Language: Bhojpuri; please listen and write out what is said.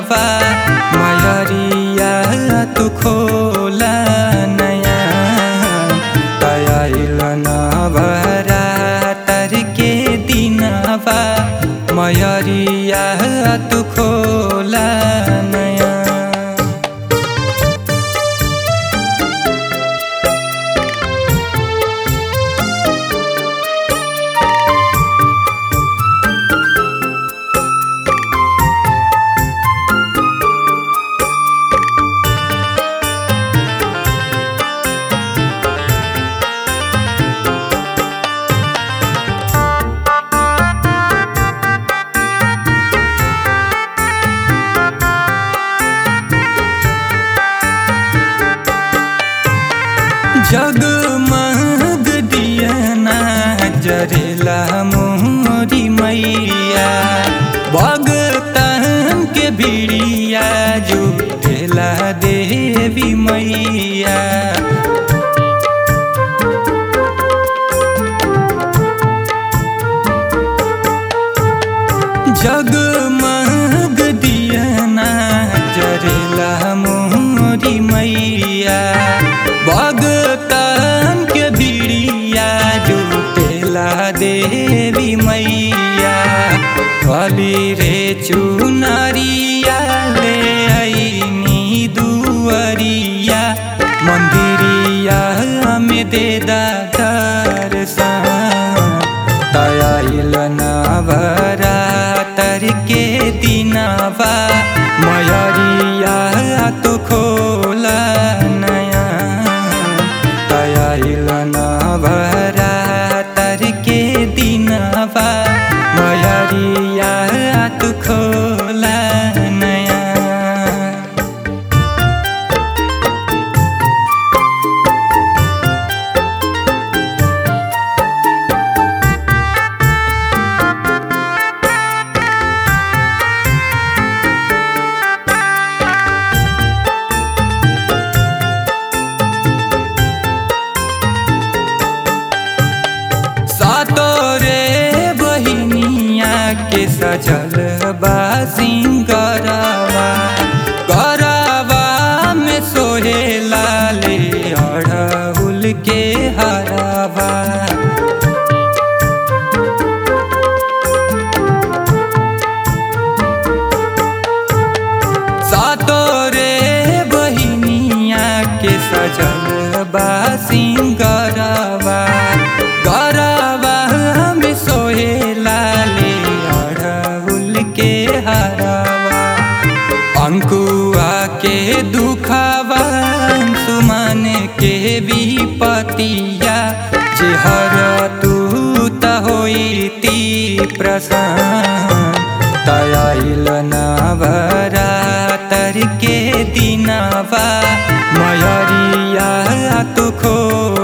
दिनवा मयरिया तू खोला नया आइल नवरा तर के दिनवा मयरिया तू खोला नया जगमग दियना जरेला मोरी मैया भगतन के बिड़िया जुटेला देवी मैया जगमग दियना जरेला मोरी मैया भगतन के बिड़िया जुटेला देवी मैया कली रे चुनरिया ले आईनी दुअरिया मंदिरिया में दे दर्शन तयाइल नवरा तर के दिनवा मयरिया तो खोला नया तयाइल नवरा तर के दिनवा मयरिया तो खोला नया सातोरे बहिनिया के सजल बा सिंगरवा गरवा में सोहे लाले अड़हुल के हरवा सातोरे बहिनिया के सजल बा सिंगरवा गरवा में सोहे लाले अड़हुल के हरवा अंकुआ के दुखावा सुमन के विपतिया जे हर तू त होती प्रसन्न तयाइल नवरा तर के दिनवा मयरिया तू खो